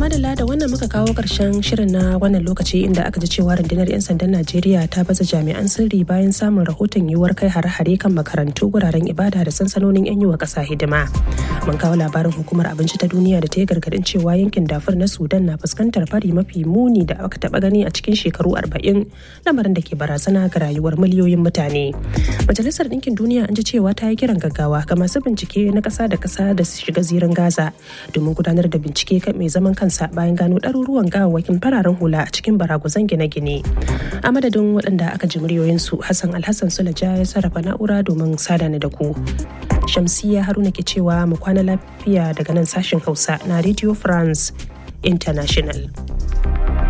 madalla da wannan muka kawo karshen shirin na wannan lokaci inda aka ji cewa rundunar 'yan sandan Najeriya ta baza jami'an sirri bayan samun rahoton yiwuwar kai hare-hare kan makarantu wuraren ibada da sansanonin 'yan yi wa ƙasa hidima. Mun kawo labarin hukumar abinci ta duniya da ta yi gargaɗin cewa yankin dafur na Sudan na fuskantar fari mafi muni da aka taɓa gani a cikin shekaru arba'in lamarin da ke barazana ga rayuwar miliyoyin mutane. Majalisar Ɗinkin Duniya an ji cewa ta yi kiran gaggawa ga masu bincike na ƙasa da ƙasa da su shiga zirin Gaza domin gudanar da bincike kan mai zaman kansa bayan gano ɗaruruwan gawawwakin fararen hula a cikin baraguzan gine-gine. A madadin waɗanda aka ji muryoyinsu Hassan Alhassan Sulaja ya sarrafa na'ura domin sada ni da ku. Shamsiya Haruna ke cewa mu kwana lafiya daga nan sashen Hausa na Radio France International.